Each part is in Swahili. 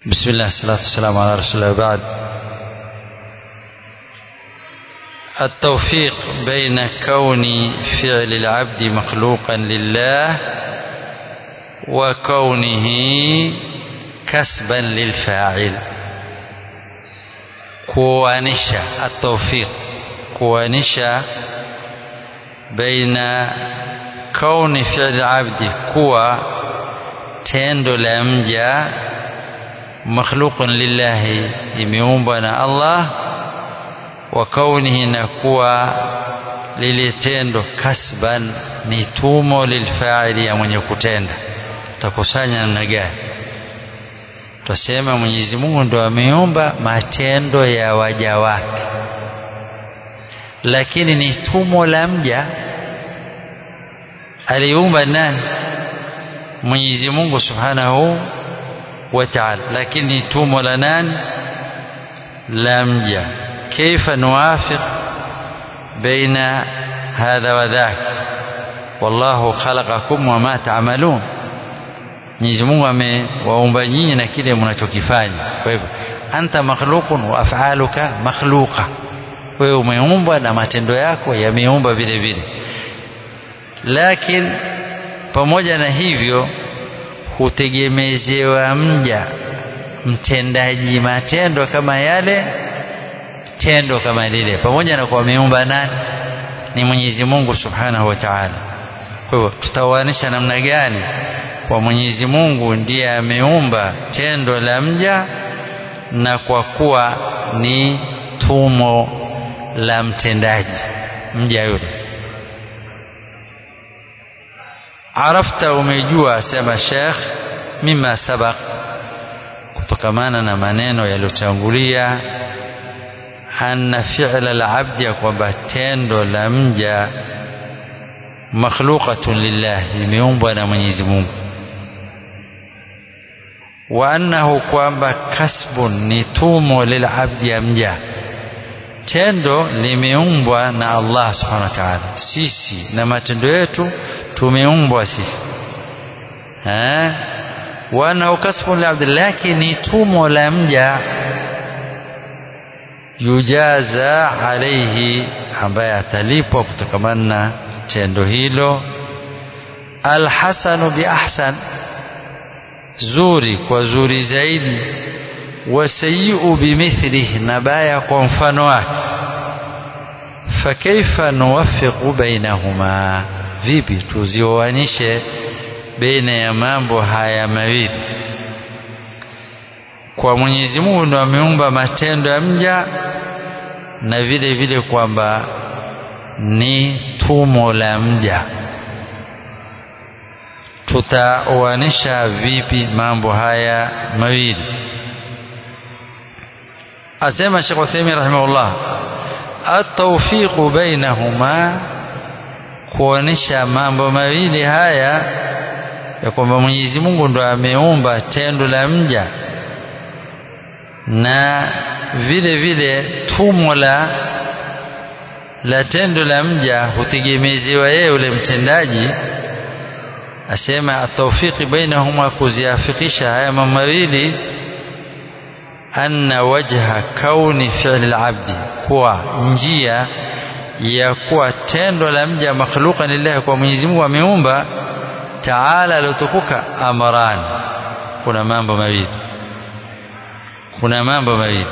بسم الله الصلاة والسلام على رسول الله بعد التوفيق بين كون فعل العبد مخلوقا لله وكونه كسبا للفاعل kuoanisha ataufiq kuoanisha baina kauni fi'li abdi kuwa tendo la mja makhluqun lillahi imeumbwa na Allah wa kaunihi na kuwa lile tendo kasban ni tumo lilfaili ya mwenye kutenda tutakusanya namna gani tutasema Mwenyezi Mungu ndo ameumba matendo ya waja wake lakini ni tumo la mja aliumba nani Mwenyezi Mungu Subhanahu wa Ta'ala lakini tumo la nani la mja كيف نوافق بين هذا وذاك والله خلقكم وما تعملون Mwenyezi Mungu amewaumba nyinyi na kile mnachokifanya. Kwa hivyo anta makhluqun wa af'aluka makhluqa, wewe umeumbwa na matendo yako yameumba vile vile. Lakini pamoja na hivyo hutegemezewa mja mtendaji matendo kama yale tendo kama lile, pamoja na kuwa ameumba nani? Ni Mwenyezi Mungu Subhanahu wa Ta'ala. Kwa hivyo tutaoanisha namna gani kwa Mwenyezi Mungu ndiye ameumba tendo la mja na kwa kuwa ni tumo la mtendaji mja yule. Arafta, umejua, sema Sheikh, mima sabaq, kutokamana na maneno yaliyotangulia, anna fi'la al-abdi, ya kwamba tendo la mja makhluqatun lillah, imeumbwa na Mwenyezi Mungu wa annahu kwamba kasbun ni tumo lilabdi ya mja tendo limeumbwa na Allah subhanahu wa ta'ala sisi na matendo yetu tumeumbwa sisi eh wa annahu kasbun lilabdi lakini tumo la mja yujaza alaihi ambaye atalipwa kutokamana na tendo hilo alhasanu biahsan zuri kwa zuri zaidi wasayiu bimithlihi na baya kwa mfano wake fakaifa nuwafiqu bainahuma vipi tuzioanishe baina ya mambo haya mawili kwa Mwenyezi Mungu ndo ameumba matendo ya mja na vile vile kwamba ni tumo la mja tutaoanisha vipi mambo haya mawili asema Sheikh Uthaymeen rahimahullah at-tawfiq bainahuma kuonesha mambo mawili haya ya kwamba Mwenyezi Mungu ndo ameumba tendo la mja na vile vile tumo la la tendo la mja hutegemezewa yeye ule mtendaji asema atawfiki bainahuma kuziafikisha haya mambo mawili anna wajha kauni fi'li al-abdi kuwa njia ya kuwa tendo la mja makhluqan lillahi kwa Mwenyezi Mungu ameumba taalaalotukuka amran kuna mambo mawili kuna mambo mawili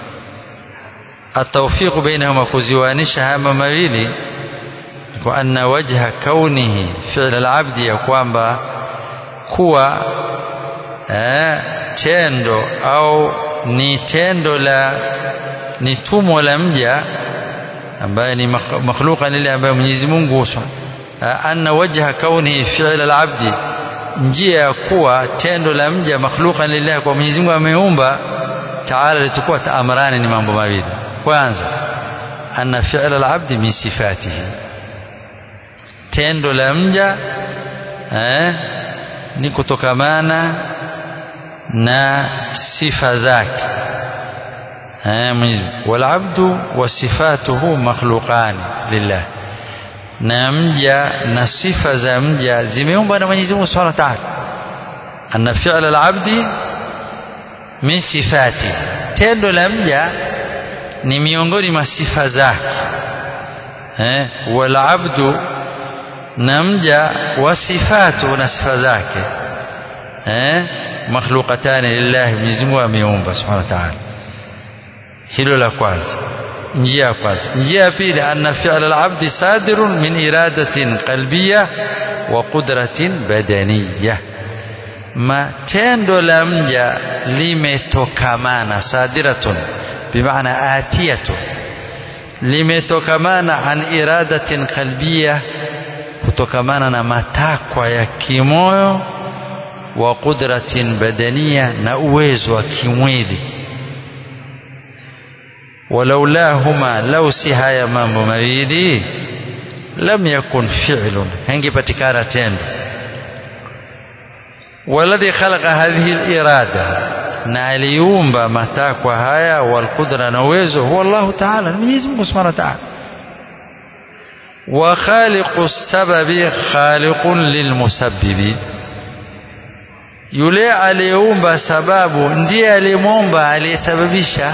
atawfiqu bainahuma kuziwanisha haya mambo mawili kwa anna wajha kaunihi fi'l al-abdi ya kwamba kuwa eh, tendo au ni tendo la ni tumo la mja ambaye ni makhluqa lile ambaye Mwenyezi Mungu anna wajha kaunihi fi'l al-abdi njia ya kuwa tendo la mja makhluqa lillah kwa Mwenyezi Mungu ameumba taala litakuwa taamrani ni mambo mawili kwanza anna fi'l al-abdi min sifatihi tendo la mja eh, ni kutokamana na sifa zake eh, walabdu wa sifatuhu makhluqani lillah na mja na sifa za mja zimeumbwa na Mwenyezi Mungu Subhanahu wa Ta'ala anna fi'la al-abdi min sifati tendo la mja ni miongoni mwa sifa zake eh wal abdu na mja wa sifatu na sifa zake eh makhluqatan lillahi Mwenyezi Mungu ameumba subhanahu wa ta'ala hilo la kwanza njia ya kwanza njia ya pili anna fi'la al-abdi sadirun min iradatin qalbiyya wa qudratin badaniyya matendo la mja limetokamana sadiratun bimaana atiyatu limetokamana an iradatin qalbiyya kutokamana na matakwa ya kimoyo wa qudratin badania na uwezo wa kimwili walaulahuma lau si haya mambo mawili lam yakun fi'lun hangepatikana tendo waladhi khalaqa hadhihi al-irada na aliumba matakwa haya wal qudra na uwezo huwa Allah ta'ala Mwenyezi Mungu Subhanahu wa ta'ala wa khaliqu sababi khaliqun lilmusabbibi yule aliyeumba sababu ndiye aliyemuumba aliyesababisha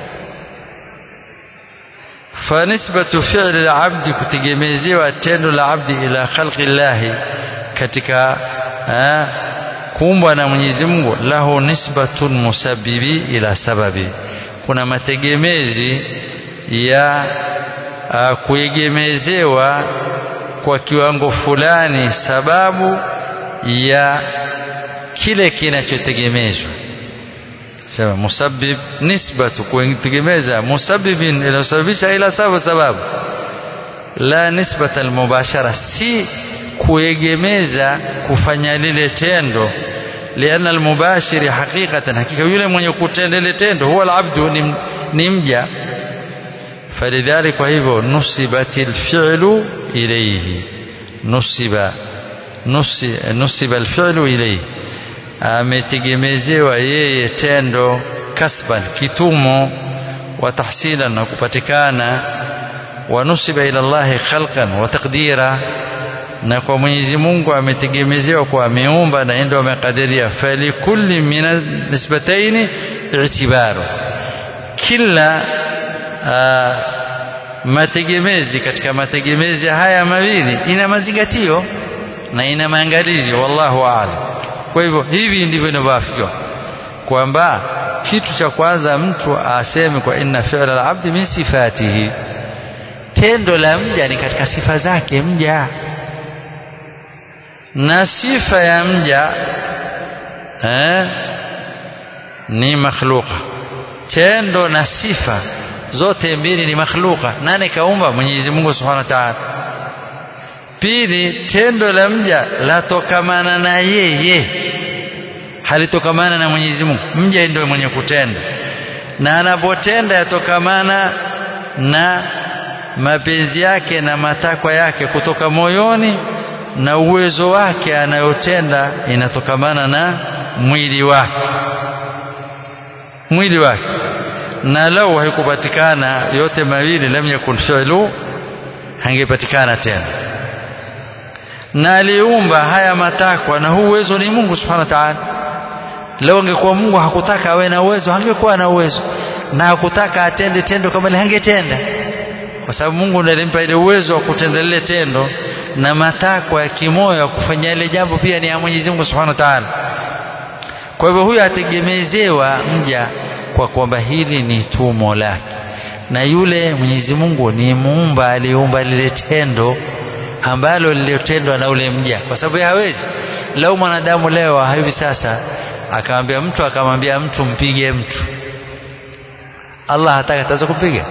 fanisbatu fi'li al-abdi kutegemezewa tendo la abdi ila khalqi llahi katika kuumbwa na Mwenyezi Mungu lahu nisbatun musabbibi ila sababi kuna mategemezi ya uh, kuegemezewa kwa kiwango fulani sababu ya kile kinachotegemezwa sema musabbib nisbatu kutegemeza musabbibin inasababisha ila sababu sababu la nisbata almubashara si kuegemeza kufanya lile tendo liana almubashiri haqiqatan hakika yule mwenye kutenda lile tendo huwa alabdu ni, ni mja falidhalik kwa hivyo nusibati alfi'lu ilayhi nusiba nusi, nusiba alfi'lu ilayhi ametegemezewa yeye tendo kasban kitumo wa tahsilan na kupatikana wa nusiba ila Allahi khalqan wa taqdira na kwa Mwenyezi Mungu ametegemezewa kwa ameumba na ndio amekadiria falikulli min nisbataini i'tibaru kila uh, mategemezi katika mategemezi haya mawili ina mazingatio na ina maangalizi wallahu a'lam kwa hivyo hivi ndivyo inavyoafikiwa kwamba kitu cha kwanza mtu aseme kwa inna fi'la al-abdi min sifatihi tendo la mja ni katika sifa zake mja na sifa ya mja eh, ni makhluqa tendo na sifa zote mbili ni makhluqa nani kaumba Mwenyezi Mungu Subhanahu wa Ta'ala pili tendo la mja latokamana na yeye halitokamana na Mwenyezi Mungu mja ndio mwenye kutenda na anapotenda yatokamana na mapenzi yake na matakwa yake kutoka moyoni na uwezo wake anayotenda inatokamana na mwili wake mwili wake na lau haikupatikana yote mawili lam yakun fi'lu hangepatikana tena na aliumba haya matakwa na huu uwezo ni Mungu subhanahu wa ta'ala leo angekuwa Mungu hakutaka awe na uwezo hangekuwa na uwezo na hakutaka atende tendo kama ile hangetenda kwa sababu Mungu ndiye alimpa ile uwezo wa kutenda lile tendo na matakwa ya kimoyo ya kufanya ile jambo pia ni ya Mwenyezi Mungu Subhanahu wa Ta'ala. Kwa hivyo huyu ategemezewa mja kwa kwamba hili ni tumo lake, na yule Mwenyezi Mungu ni muumba aliumba lile tendo ambalo lilitendwa na ule mja, kwa sababu hawezi. Lau mwanadamu leo hivi sasa akamwambia mtu akamwambia mtu mpige mtu, Allah hataka ataweza kupiga?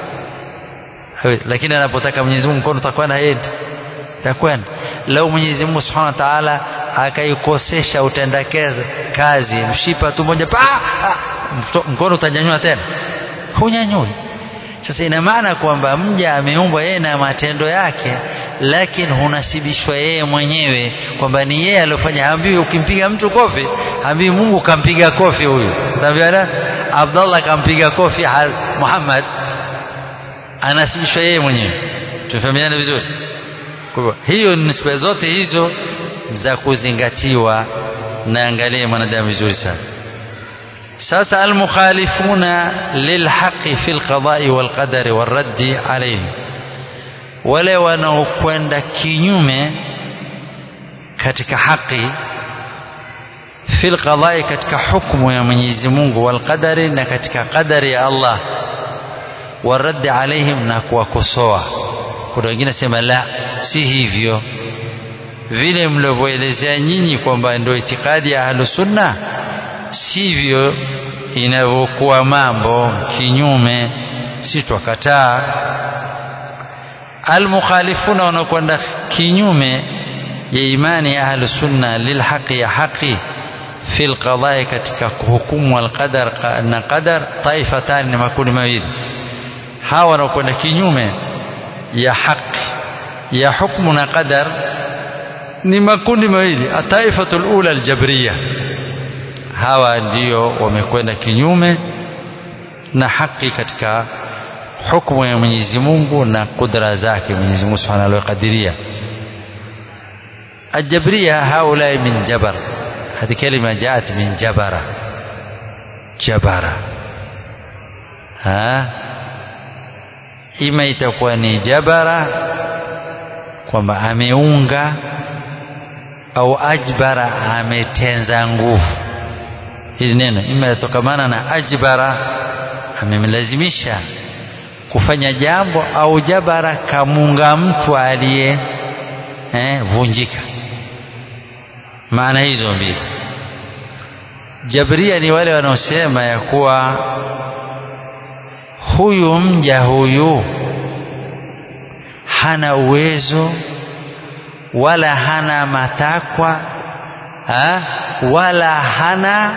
Lakini anapotaka Mwenyezi Mungu mkono utakuwa na yeye takwenda lau Mwenyezi Mungu Subhanahu wa Ta'ala akaikosesha utendakeza kazi mshipa tu moja pa mkono utanyanyua tena hunyanyui sasa ina maana kwamba mja ameumbwa yeye na matendo yake lakini hunasibishwa yeye mwenyewe kwamba ni yeye aliyofanya haambiwi ukimpiga mtu kofi haambiwi Mungu kampiga kofi huyu utaambiwa Abdullah kampiga kofi Muhammad anasibishwa yeye mwenyewe tumefahamiana vizuri kwa hivyo hiyo ni nisba zote hizo za kuzingatiwa na angalie mwanadamu vizuri sana sasa almukhalifuna lilhaqi fi lqadai walqadari waraddi alayhi wale wanaokwenda kinyume katika haki fi lqadai katika hukmu ya Mwenyezi Mungu walqadari na katika qadari ya Allah waraddi alaihim na kuwakosoa kuna wengine sema la si hivyo vile mlivyoelezea nyinyi kwamba ndio itikadi ya ahlusunna sivyo inavyokuwa mambo kinyume si twakataa almukhalifuna wanakwenda kinyume ya imani ya ahlusunna lilhaqi ya haqi fi lqadai katika hukumu alqadar na qadar taifatani ni makundi mawili hawa wanakwenda kinyume ya haqi ya hukmu na qadar ni makundi mawili ataifatu lula aljabriya hawa ndio wamekwenda kinyume na haki katika hukumu ya Mwenyezi Mungu na kudra zake Mwenyezi Mungu Subhanahu aliyokadiria الجبرية هؤلاء من جبر هذه كلمة جاءت من جبر جبر ها ima itakuwa ni jabara kwamba ameunga au ajbara ametenza nguvu hili neno ima yatokamana na ajbara amemlazimisha kufanya jambo au jabara kamunga mtu aliye eh, vunjika maana hizo mbili jabria ni wale wanaosema ya kuwa huyu mja huyu hana uwezo wala hana matakwa ha? wala hana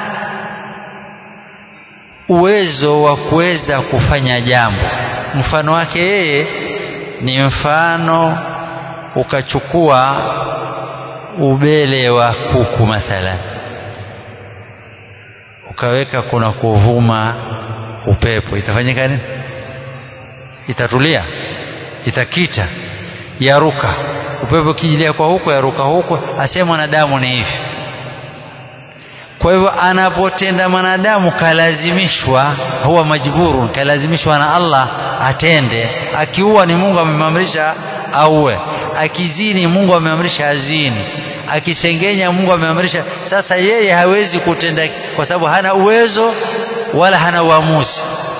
uwezo wa kuweza kufanya jambo mfano wake yeye ni mfano ukachukua ubele wa kuku mathalan ukaweka kuna kuvuma upepo itafanyika nini itatulia itakita yaruka upepo kijilia kwa huko yaruka huko asema mwanadamu ni hivi kwa hivyo anapotenda mwanadamu kalazimishwa huwa majburu kalazimishwa na Allah atende akiua ni Mungu amemamrisha auwe akizini Mungu ameamrisha azini akisengenya Mungu ameamrisha sasa yeye hawezi kutenda kwa sababu hana uwezo wala hana uamuzi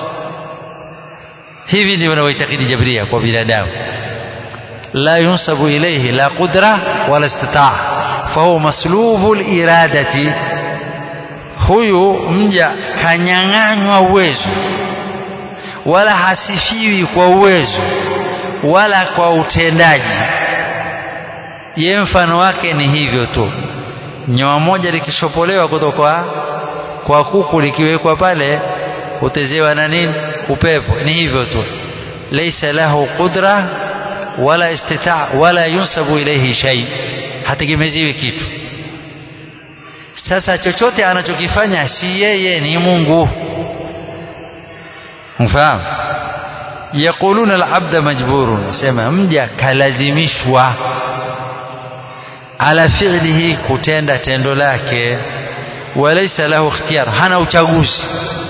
hivi ndivyo wanavyoitakidi jabria kwa binadamu la yunsabu ilayhi la qudra wala istitaa fahuwa maslubu liradati huyu mja kanyang'anywa uwezo wala hasifiwi kwa uwezo wala kwa utendaji ye mfano wake ni hivyo tu nyoa moja likishopolewa kutoka kwa kuku likiwekwa pale utezewa na nini upepo ni hivyo tu laysa lahu qudra wala istitaa wala yunsabu ilayhi shay hategemeziwi kitu sasa chochote anachokifanya si yeye ni Mungu mfahamu yaquluna al-abda majburun sema mja kalazimishwa ala fi'lihi kutenda tendo lake walaysa lahu ikhtiyar hana uchaguzi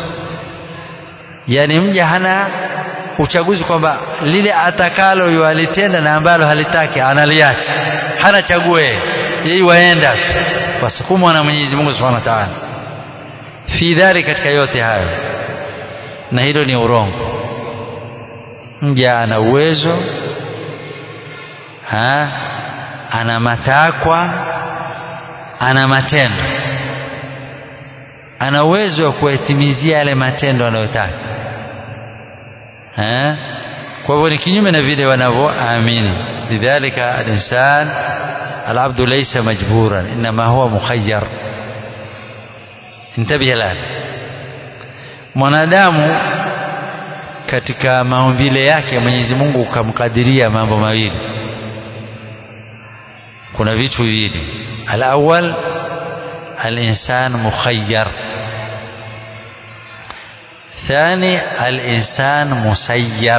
yani mja hana uchaguzi kwamba lile atakalo yualitenda na ambalo halitaki analiacha hana chaguo yeye yeye waenda wasukumwa na Mwenyezi Mungu Subhanahu wa Ta'ala fi dhari katika yote hayo na hilo ni urongo mja ana uwezo ha ana matakwa ana matendo ana uwezo wa kuyatimizia yale matendo anayotaka eh kwa hivyo ni kinyume na vile wanavyoamini lidhalika alinsan العبد ليس مجبورا انما هو مخير انتبه الان mwanadamu katika maumbile yake Mwenyezi Mungu ukamkadiria mambo mawili kuna vitu viwili alawal الإنسان مخير ثاني الإنسان مسير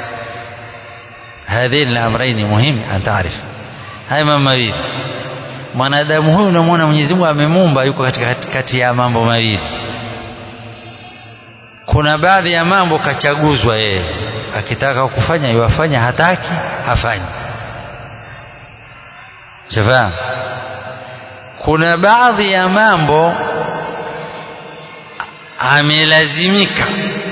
هذين الأمرين مهم أن تعرف haya mambo mawili mwanadamu huyu unamwona Mwenyezi Mungu amemuumba yuko katika kati ya mambo mawili kuna baadhi ya mambo kachaguzwa yeye akitaka kufanya iwafanya hataki hafanyi shafahamu kuna baadhi ya mambo amelazimika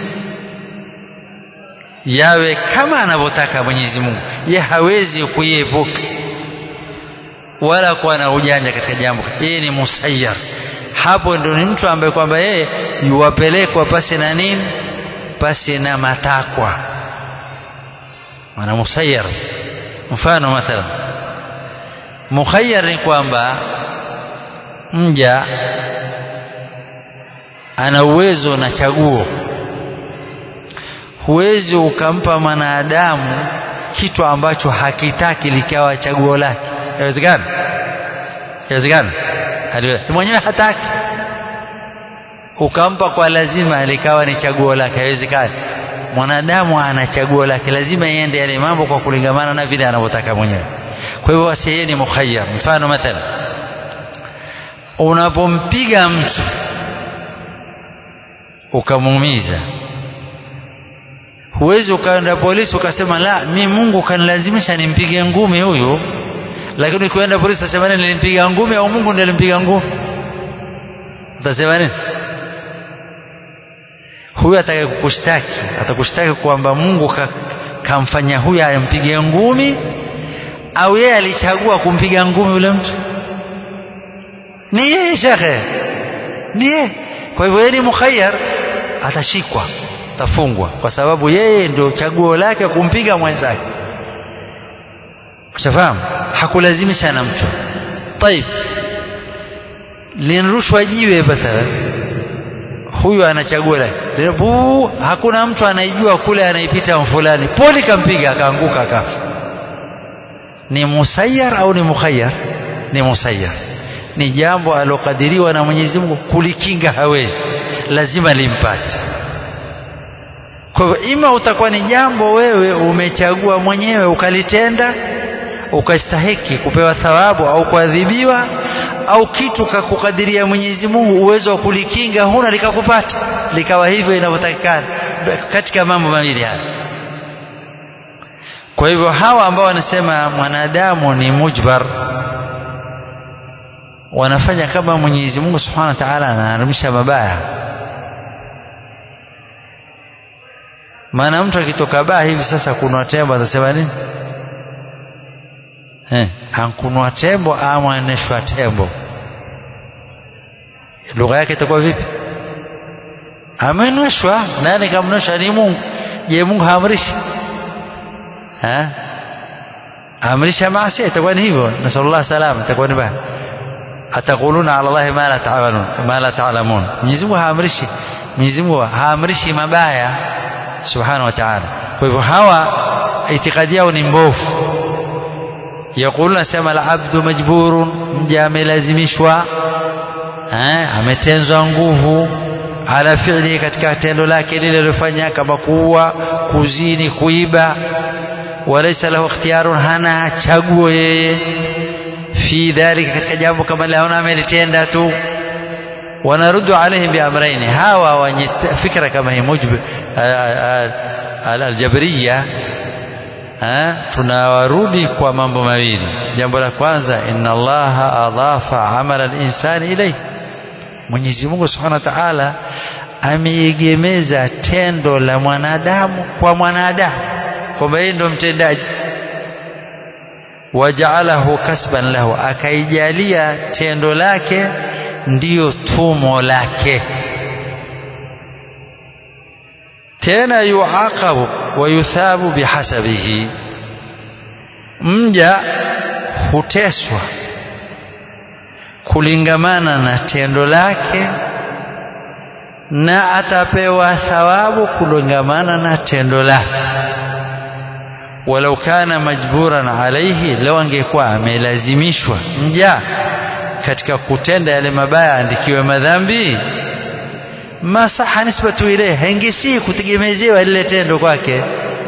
yawe kama anavyotaka Mwenyezi Mungu ye hawezi kuiepuka wala kuwa na ujanja katika jambo yeye ni musayyar hapo ndo ni mtu ambaye kwamba yeye yuwapelekwa pasi na nini pasi na matakwa ana musayyar mfano mathalan mukhayyar ni kwamba mja ana uwezo na chaguo huwezi ukampa mwanadamu kitu ambacho hakitaki likawa chaguo lake inawezekana inawezekana mwenyewe hataki ukampa kwa lazima likawa ni chaguo lake haiwezekani mwanadamu ana chaguo lake lazima iende yale mambo kwa kulingamana na vile anavyotaka mwenyewe kwa hivyo basi yeye ni mukhayyar mfano mathalan unapompiga mtu ukamuumiza huwezi ukaenda polisi ukasema la mi Mungu kanilazimisha nimpige ngumi huyu lakini ukienda polisi utasema nini nilimpiga ngumi au Mungu ndiye alimpiga ngumi utasema nini huyu atakaye kukushtaki atakushtaki kwamba Mungu ka, kamfanya huyu ampige ngumi au yeye alichagua kumpiga ngumi yule mtu ni yeye shekhe ni yeye kwa hivyo yeye ni mukhayyar atashikwa atafungwa kwa sababu yeye ndio chaguo lake kumpiga mwenzake ushafahamu hakulazimisha na mtu طيب linrushwa jiwe mathalan huyu anachagua lake hakuna mtu anaijua kule anaipita fulani poli kampiga akaanguka akafa ni musayyar au ni mukhayyar ni musayyar ni jambo alokadiriwa na Mwenyezi Mungu kulikinga hawezi lazima limpate kwa hivyo ima utakuwa ni jambo wewe umechagua mwenyewe ukalitenda ukastahiki kupewa thawabu au kuadhibiwa au kitu kakukadiria Mwenyezi Mungu uwezo wa kulikinga huna likakupata likawa hivyo inavyotakikana katika mambo mawili haya kwa hivyo hawa ambao wanasema mwanadamu ni mujbar wanafanya kama Mwenyezi Mungu Subhanahu wa Ta'ala anaharamisha mabaya maana mtu akitoka baa hivi sasa kunwa tembo atasema nini eh ankunwa tembo ama aneshwa tembo lugha yake itakuwa vipi amenweshwa nani kamnwesha ni Mungu je Mungu haamrishi ha amrisha maasi itakuwa ni hivyo nasallallahu salama itakuwa ni baya atakuluna ala Allah ma la ta'lamun ma la ta'lamun Mwenyezi Mungu haamrishi Mwenyezi Mungu haamrishi mabaya subhanahu wa ta'ala kwa hivyo hawa itikadi yao ni mbovu yaquluna sema al-abdu majburun mja amelazimishwa eh ametenzwa nguvu ala fi'li katika tendo lake lile alilofanya kama kuua kuzini kuiba walaysa lahu ikhtiyarun hana chaguo yeye fi dhalika katika jambo kama laona amelitenda tu wanaruddu alaihim biamrayn hawa wenye fikra kama hii mujib aljabriya tunawarudi kwa mambo mawili jambo la kwanza inna allaha adhafa amala alinsani ilayhi Mwenyezi Mungu Subhanahu wa Ta'ala ameegemeza tendo la mwanadamu kwa mwanadamu kwamba yeye ndo mtendaji wajaalahu kasban lahu akaijalia tendo lake ndiyo tumo lake tena yuaqabu wa yuthabu bihasabihi mja huteswa kulingamana na tendo lake na atapewa thawabu kulingamana na tendo lake walau kana majburan alaihi lau angekuwa amelazimishwa mja katika kutenda yale mabaya andikiwe madhambi masaha nisbatu ilayhi haingesii kutegemezewa lile tendo kwake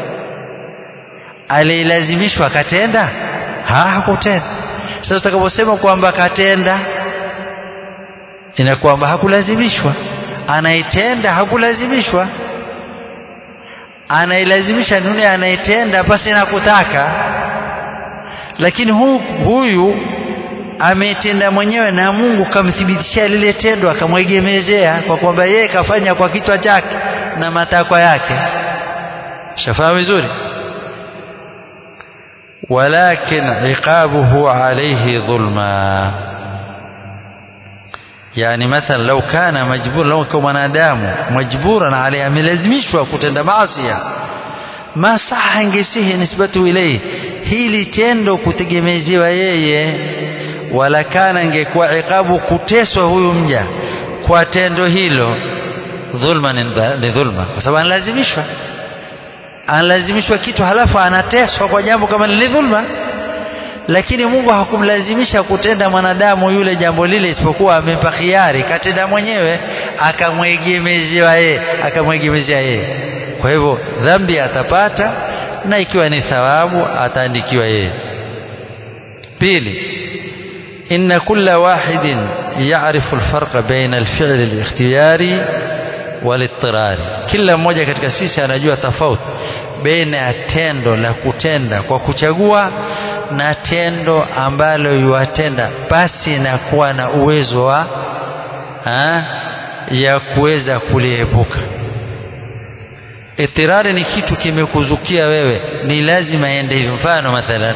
alilazimishwa akatenda ha hakutenda sasa utakaposema kwamba katenda ina kwamba hakulazimishwa anaitenda hakulazimishwa anailazimisha nune anaitenda pasi na kutaka lakini hu, huyu ametenda mwenyewe na Mungu kamthibitishia lile tendo akamwegemezea kwa kwamba yeye kafanya kwa kichwa chake na matakwa yake shafahamu vizuri walakin iqabuhu alayhi dhulma yani mathalan lau kana majbur lau kwa mwanadamu majburan alayhi amelazimishwa kutenda maasi ma saha ingesihi nisbatu ilayhi hili tendo kutegemezewa yeye wala kana ingekuwa iqabu kuteswa huyu mja kwa tendo hilo dhulma ni dhulma kwa sababu analazimishwa analazimishwa kitu halafu anateswa kwa jambo kama lile dhulma lakini Mungu hakumlazimisha kutenda mwanadamu yule jambo lile isipokuwa amempa khiari katenda mwenyewe akamwegemezea yeye akamwegemezea yeye kwa hivyo dhambi atapata na ikiwa ni thawabu ataandikiwa yeye pili إن كل واحد يعرف الفرق بين الفعل الاختياري والاضطراري kila mmoja katika sisi anajua tofauti baina ya tendo la kutenda kwa kuchagua na tendo ambalo yuatenda basi na kuwa na uwezo wa ha, ya kuweza kuliepuka itirari ni kitu kimekuzukia wewe ni lazima ende hivi mfano mathalan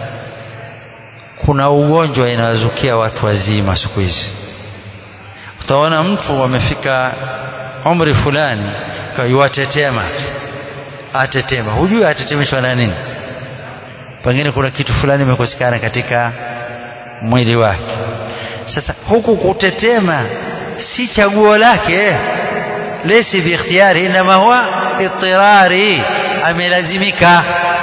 kuna ugonjwa inawazukia watu wazima siku hizi utaona mtu amefika umri fulani kaiwatetema atetema hujui atetemeshwa na nini pengine kuna kitu fulani imekosekana katika mwili wake sasa huku kutetema si chaguo lake lesi biikhtiyari inama huwa itirari amelazimika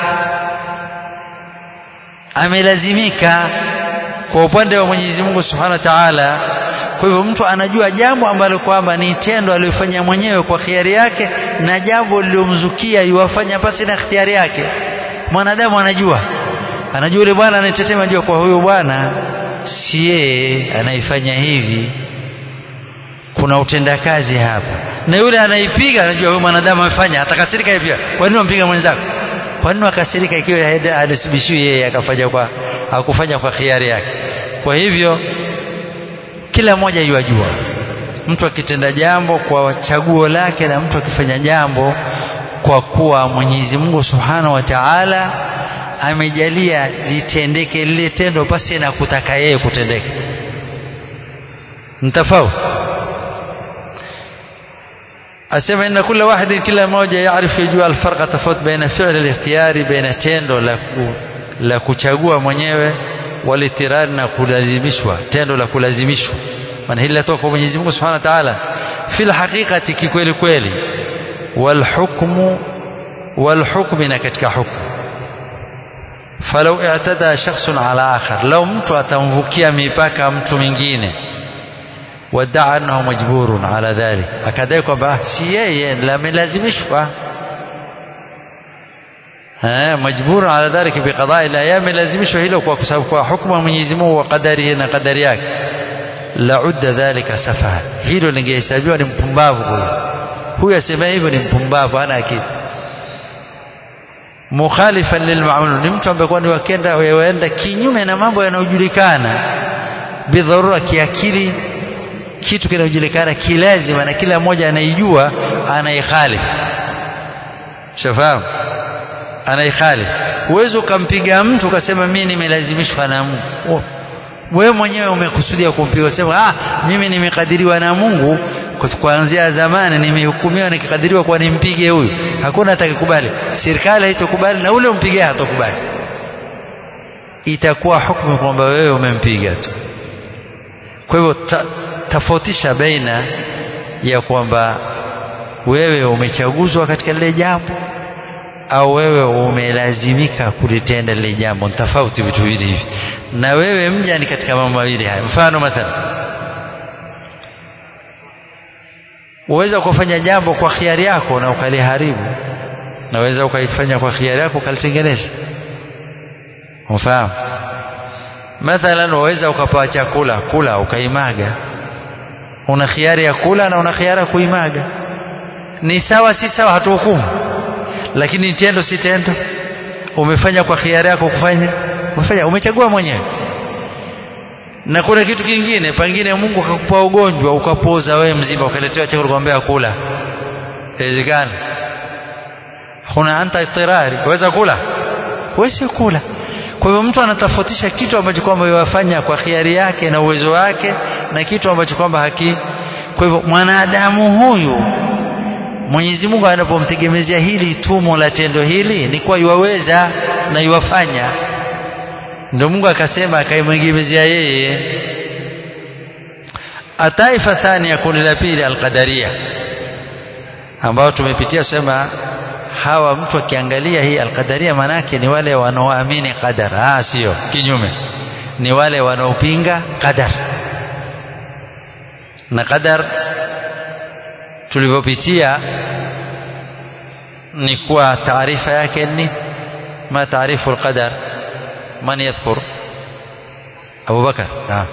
amelazimika kwa upande wa Mwenyezi Mungu Subhanahu wa Ta'ala kwa hivyo mtu anajua jambo ambalo kwamba ni tendo aliyofanya mwenyewe kwa khiari yake na jambo lililomzukia yuwafanya pasi na ikhtiyari yake mwanadamu anajua anajua yule bwana anatetema anajua kwa huyo bwana si yeye anaifanya hivi kuna utendakazi hapa na yule anaipiga anajua huyo mwanadamu amefanya atakasirika hivi kwa nini umpiga mwenzako kwa nini akasirika ikiwa alisibishiwi yeye akafanya kwa hakufanya kwa khiari yake kwa hivyo kila mmoja yuajua mtu akitenda jambo kwa chaguo lake na mtu akifanya jambo kwa kuwa Mwenyezi Mungu Subhanahu wa Ta'ala amejalia litendeke lile tendo pasi na kutaka yeye kutendeka mtafauti asema inna kila wahid kila mmoja yaarifu yajua alfarqa tofauti baina fi'l al-ikhtiyari baina tendo la ku, la kuchagua mwenyewe walitirari na kulazimishwa tendo la kulazimishwa maana hili latoka kwa Mwenyezi Mungu Subhanahu wa Ta'ala fil haqiqati kikweli kweli wal hukmu wal hukmi na katika hukmu falau i'tada shakhsun ala akhar law mtu atamvukia mipaka mtu mwingine wadaa annahu majburun ala dhalik akadai kwamba si yeye amelazimishwa majburun ala dhalik biqada'i la amelazimishwa hilo kwa sababu kwa hukumu ya Mwenyezi Mungu wa qadarihi na qadari yake la udda dhalika safaha hilo lingehesabiwa ni mpumbavu huyo huyo asema hivyo ni mpumbavu hana akili mukhalifan lilma'mul ni mtu ambaye kwani wakenda waenda kinyume na mambo yanayojulikana bidharura kiakili kitu kinachojulikana kilazima na kila mmoja anaijua anaikhalif shafahamu anaikhalif huwezi ukampiga mtu ukasema mimi nimelazimishwa na Mungu wewe mwenyewe umekusudia kumpiga sema ah mimi nimekadiriwa na Mungu kuanzia zamani nimehukumiwa nikikadiriwa kwa nimpige huyu hakuna atakayekubali serikali haitokubali na ule umpige hatokubali itakuwa hukumu kwamba wewe umempiga tu kwa hivyo ta, tofautisha baina ya kwamba wewe umechaguzwa katika lile jambo au wewe umelazimika kulitenda lile jambo tofauti vitu hivi hivi na wewe mja ni katika mambo mawili haya mfano mathalan uweza kufanya jambo kwa khiari yako na ukaliharibu naweza ukaifanya kwa khiari yako ukalitengeneza unafahamu mathalan waweza ukapewa chakula kula ukaimaga una khiari ya kula na una khiari ya kuimaga ni sawa si sawa hatuhukumu lakini tendo si tendo umefanya kwa khiari yako kufanya umefanya umechagua mwenyewe na kuna kitu kingine pengine Mungu akakupa ugonjwa ukapoza wewe mzima ukaletewa chakula kwambia kula inawezekana huna anta itirari waweza kula huwezi kula kwa hivyo mtu anatofautisha kitu ambacho kwamba yafanya kwa khiari yake na uwezo wake na kitu ambacho kwamba haki kwa hivyo mwanadamu huyu Mwenyezi Mungu anapomtegemezea hili tumo la tendo hili ni kwa yuwaweza na yuwafanya ndio Mungu akasema akaimwegemezea yeye ataifa thania kundi la pili alqadaria ambao tumepitia sema hawa mtu akiangalia hii alqadaria manake ni wale wanaoamini qadar ah sio kinyume ni wale wanaopinga qadar na qadar tulivyopitia ni kuwa taarifa yake ni ma taarifu alqadar من يذكر أبو بكر نعم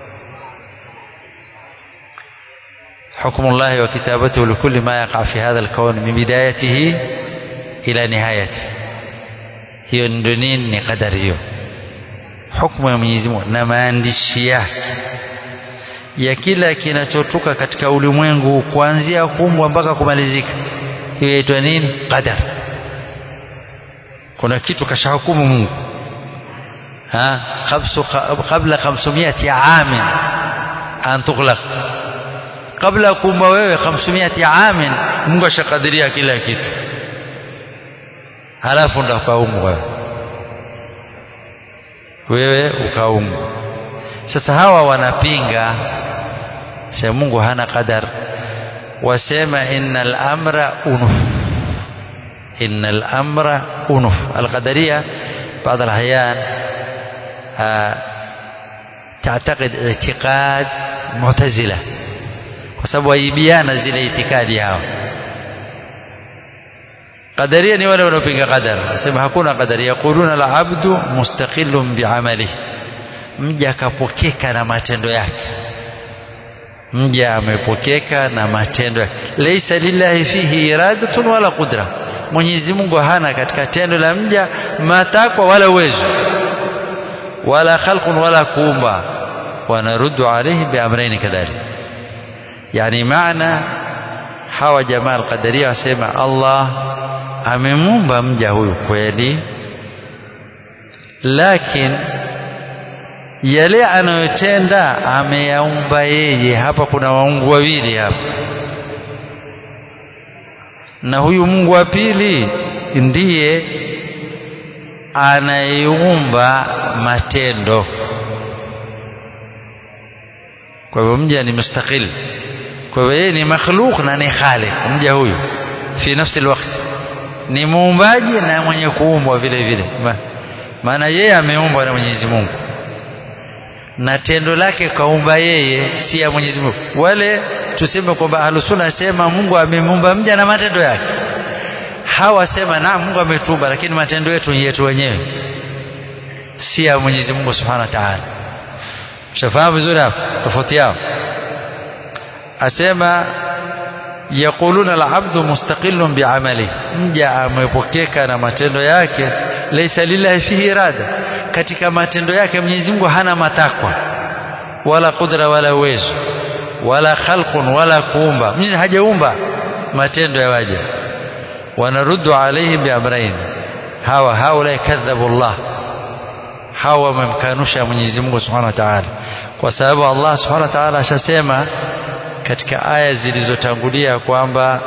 حكم الله وكتابته لكل ما يقع في هذا الكون من بدايته إلى نهايته hiyo ndio nini ni kadari hiyo hukumu ya Mwenyezi Mungu na maandishi yake ya kila kinachotoka katika ulimwengu kuanzia kuumbwa mpaka kumalizika hiyo inaitwa nini qadar kuna kitu kashahukumu Mungu ها خمس قبل 500 عام أن تغلق قبل kuumba wewe 500 عام Mungu ashakadiria kila kitu halafu ndo ukaumbwa wewe ukaumbwa sasa hawa wanapinga sema Mungu hana qadar wasema innal amra unuf innal amra unuf alqadaria بعض الأحيان تعتقد اعتقاد معتزلة وسبب ايبيانا zile itikadi hao qadaria ni wale wanaopinga qadar sema hakuna qadari yaquluna al-abdu mustaqillun bi'amalihi mja akapokeka na matendo yake mja amepokeka na matendo yake laysa lillahi fihi iradatun wala qudra Mwenyezi Mungu hana katika tendo la mja matakwa wala uwezo wala khalqun wala kuumba wanaruddu alayhi biamrayn kadhalik yani maana hawa jamaa alqadaria wasema Allah amemuumba mja huyu kweli lakini yale anayotenda ameyaumba yeye hapa kuna waungu wawili hapa na huyu Mungu wa pili ndiye anayeumba matendo kwa hivyo mja ni mustaqil kwa hivyo yeye ni makhluk na ni khaliq mja huyu fi nafsi alwaqt ni muumbaji na mwenye kuumbwa vile vile maana yeye ameumbwa na Mwenyezi Mungu na tendo lake kaumba yeye si ya Mwenyezi Mungu wale tuseme kwamba ahlusunna asema Mungu amemuumba mja na matendo yake hawa sema na Mungu ametuumba lakini matendo yetu ni yetu wenyewe si ya Mwenyezi Mungu Subhanahu wa Ta'ala shafahamu vizuri hapo tofauti yao asema yaquluna al-abdu mustaqillun bi'amalihi mja amepokeka na matendo yake laysa lillahi fihi irada katika matendo yake Mwenyezi Mungu hana matakwa wala kudra wala uwezo wala khalqun wala kuumba Mwenyezi hajaumba matendo ya waja wanaruddu alaihim biamrain hawa haula kadhabu Allah hawa wamemkanusha Mwenyezi Mungu Subhanahu wa Ta'ala kwa sababu Allah Subhanahu wa Ta'ala ashasema katika aya zilizotangulia kwamba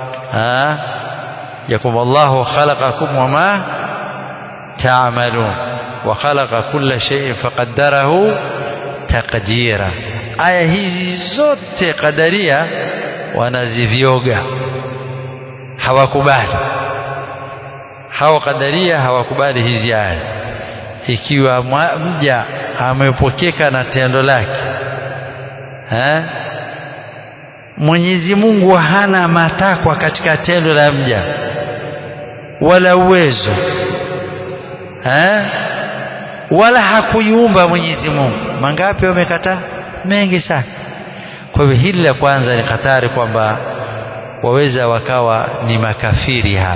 ya kwamba Allahu khalaqakum wama ta'malun wa khalaqa kulla shay'in faqaddarahu taqdira aya hizi zote kadaria wanazivyoga hawakubali hawa kadaria hawakubali hizi aya ikiwa mja amepokeka na tendo lake eh Mwenyezi Mungu hana matakwa katika tendo la mja wala uwezo eh wala hakuiumba Mwenyezi Mungu mangapi wamekataa mengi sana kwa hivyo hili la kwanza ni hatari kwamba waweza wakawa ni makafiri hao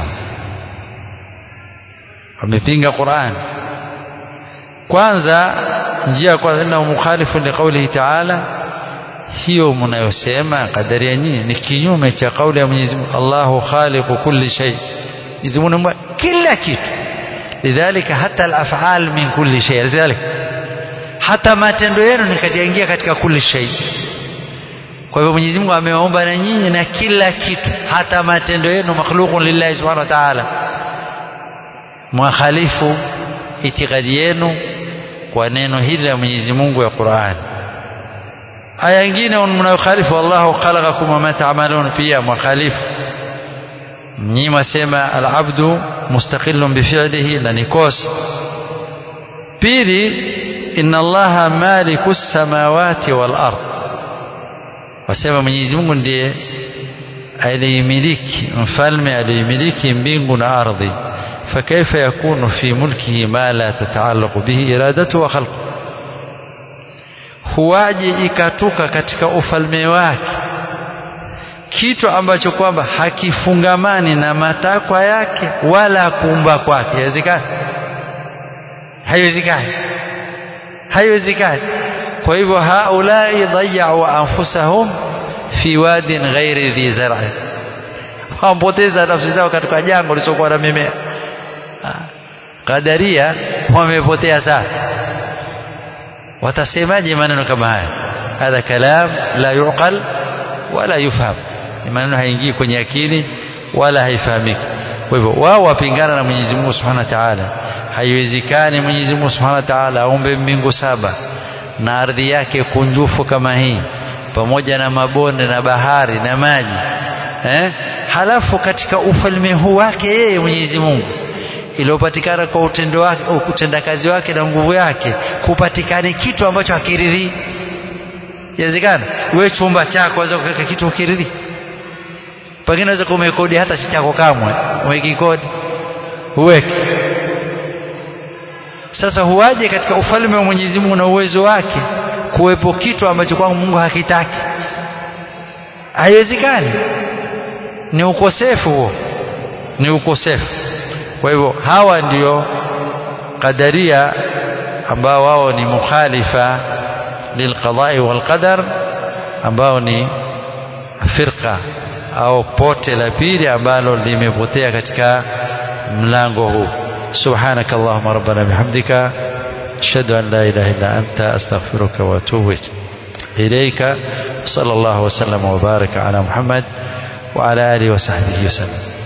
wamepinga Qur'an kwanza njia kwanza na mukhalifu li qawlihi ta'ala hiyo mnayosema kadaria nyinyi ni kinyume cha kauli ya Mwenyezi Mungu Allahu khaliqu kulli shay Mwenyezi Mungu kila kitu lidhalika hata al-af'al min kulli shay lidhalika hata matendo yenu nikajaingia katika kulli shay kwa hivyo Mwenyezi Mungu amewaomba na nyinyi na kila kitu hata matendo yenu makhluqun lillahi subhanahu wa ta'ala mwakhalifu itikadi yenu kwa neno hili la Mwenyezi Mungu ya Qur'an aya nyingine mnayokhalifu wallahu khalaqakum wama ta'malun pia mwakhalifu nyinyi mwasema al-abdu mustaqillun bifi'lihi na nikosa pili inna allaha maliku samawati wal ard wasema Mwenyezi Mungu ndiye aliyemiliki mfalme aliyemiliki mbingu na ardhi فكيف يكون في ملكه ما لا تتعلق به إرادته وخلقه huwaje ikatoka katika ufalme wake kitu ambacho kwamba hakifungamani na matakwa yake wala kuumba kwake haiwezekani haiwezekani haiwezekani kwa hivyo haulai dhayau anfusahum fi wadin ghairi dhi zar'i wampoteza nafsi zao katika jango lisiokuwa na mimea Qadaria wamepotea sana watasemaje maneno kama haya hadha kalam la yuqal wala yufham maneno haingii kwenye akili wala haifahamiki kwa hivyo wao wapingana na Mwenyezi Mungu Subhanahu wa Ta'ala haiwezekani Mwenyezi Mungu Subhanahu wa Ta'ala aumbe mbingu saba na ardhi yake kunjufu kama hii pamoja na mabonde na bahari na maji eh? halafu katika ufalme huu wake yeye Mwenyezi Mungu iliyopatikana kwa utendo wake utendakazi wake na nguvu yake kupatikane kitu ambacho hakiridhi inawezekana wewe chumba chako waweza kuweka kitu ukiridhi pengine unaweza kumekodi hata si chako kamwe umekikodi uweke sasa huwaje katika ufalme wa Mwenyezi Mungu na uwezo wake kuwepo kitu ambacho kwangu Mungu hakitaki haiwezekani ni ukosefu huo ni ukosefu kwa hivyo hawa ndio qadaria ambao wao ni mukhalifa lilqadai walqadar ambao ni firqa au pote la pili ambalo limepotea katika mlango huu سبحانك اللهم ربنا بحمدك أشهد أن لا إله إلا أنت أستغفرك وأتوب إليك صلى الله وسلم وبارك على محمد وعلى آله وصحبه وسلم